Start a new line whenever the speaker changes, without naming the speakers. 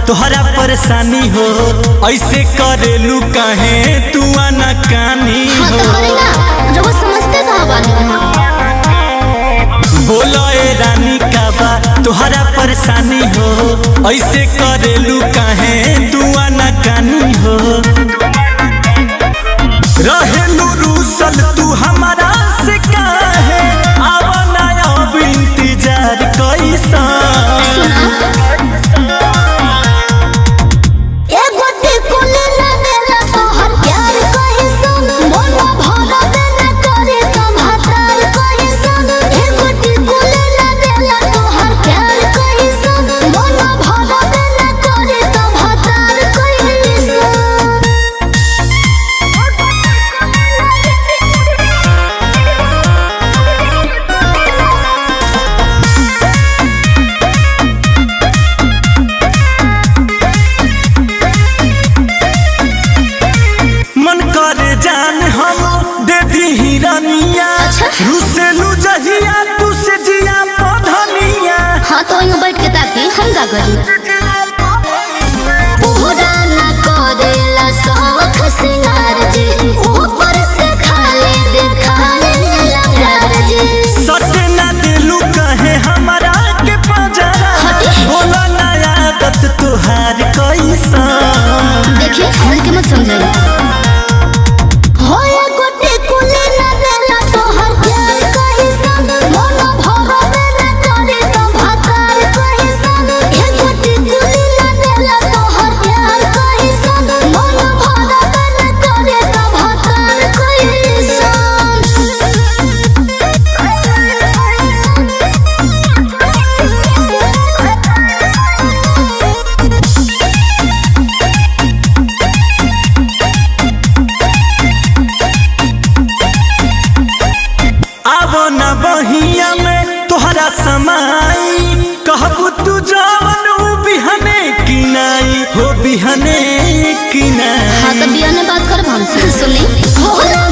तोहरा परेशानी हो ऐसे करेलू काहे तू आना कानी
हाँ
हो
तो करे ना रउआ समझते कहाँ बानी
बोलो ए रानी का बा तोहरा परेशानी हो ऐसे करेलू काहे तू आना कानी हो रहेलू रूसल तू हमारा से काहे आवना अब इंतजार कैसा
सुना एगो टिकुली ना देला तोहर प्यार कहीं सुन मन भर देना करे तो भातार कहीं सुन एगो टिकुली ना देला तोहर प्यार कहीं सुन मन भर देना करे तो भातार कहीं सुन
मन करे जान हम दे दी हिरनिया
अच्छा।
रुसेलू जहिया तू से जिया पधनिया
हाँ तो यूं बैठ के ताकि हम का करी पूरा ना करेला शौख सिंगार जी ऊपर से खाली दिखाने लगा जी
सटे ना दिलू कहे हमारा के पजरा
हटे।
बोला ना आदत तुहार कैसा
देखिए हल्के मत समझाइए होया गोटे कुले ना देला तोहर प्यार कहीं सन मन भर देना करे तो भातार कहीं सन ए गोटे कुले ना देला तोहर प्यार कहीं सन मन भर देना करे तो भातार कहीं
आवो ना बहिया में तोहरा समाई कहबू तू जवन ऊ बिहने की नाई हो बिहने की नाई
हाँ तो बिया ने बात कर हमसे सुनी होला